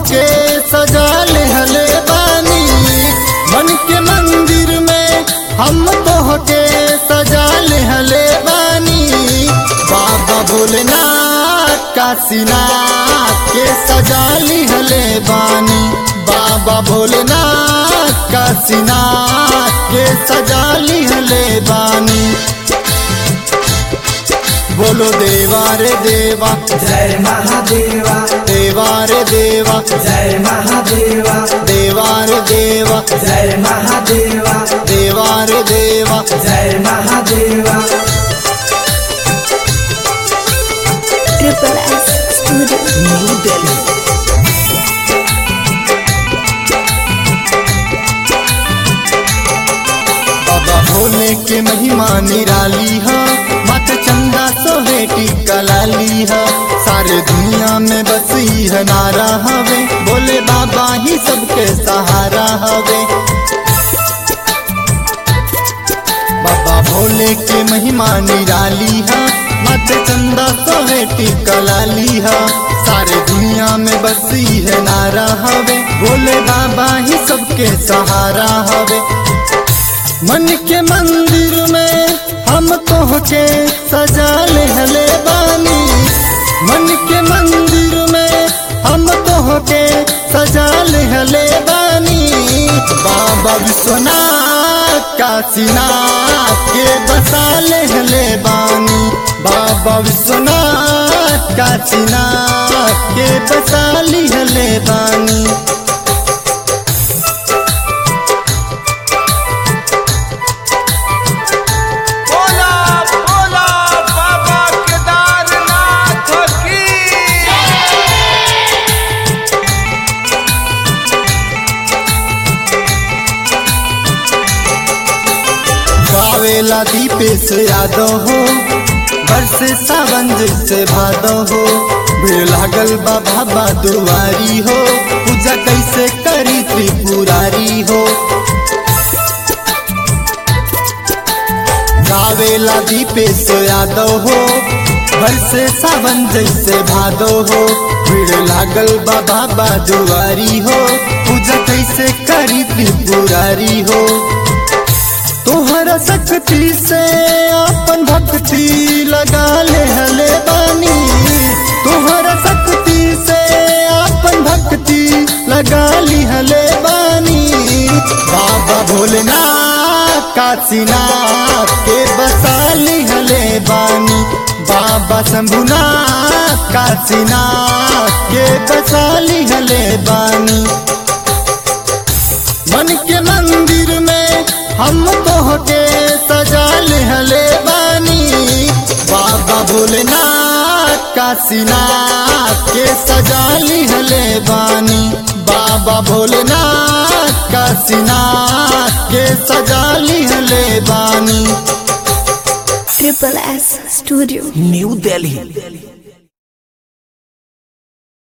के सजा ले हले बानी मन के मंदिर में हम तो के सजा ले हले बानी बाबा भोलेनाथ काशीनाथ के सजा ली हले बानी बाबा भोलेनाथ काशीनाथ के सजा ली हले बानी बोलो देवा रे देवा जय महादेवा देवा रे देवा जय महादेवा देवा रे देवा जय महादेवा देवा रे देवा जय महादेवा Triple S Studio. New Delhi बाबा भोले के महिमा निराली है मत चंदा सोहेटी कलाली है सारे दुनिया में बसी है नारा हवे बोले बाबा ही सबके सहारा हवे बाबा भोले के महिमा निराली है मत चंदा सोहेटी कलाली है सारे दुनिया में बसी है नारा हवे भोले बाबा ही सबके सहारा हवे मन के मंदिर में हम तो के सजा ले हले बानी मन के मंदिर में हम तो के सजा ले हले बानी बाबा विश्वनाथ काशीनाथ के बसा ले हले बानी बाबा विश्वनाथ काशीनाथ के बसा ली हले बानी बोला बोला बाबा केदारनाथ की गावेला दीपेश यादव हो बरसे सावन से भादो हो भीड़ लागल बा बाबा दुआरी हो पूजा कैसे करी त्रिपुरारी हो गावेला दीपेश यादव हो बरसे सावन जैसे भादो हो भीड़ लागल बा बाबा दुआरी हो पूजा कैसे करी त्रिपुरारी हो तोहरा शक्ति से अपन भक्ति लगा ले हले बानी तोहरा शक्ति से अपन भक्ति लगा ली हले बानी बाबा भोलेनाथ काशीनाथ के बसा ली हले बानी बाबा शंभुनाथ काशीनाथ के बसा ली हले बानी मन के मंदिर में हम तो के सजा ले हले बानी बाबा भोलेनाथ काशीनाथ के सजा ली हले बानी बाबा भोलेनाथ काशीनाथ के सजा ली हले बानी Triple S Studio. New Delhi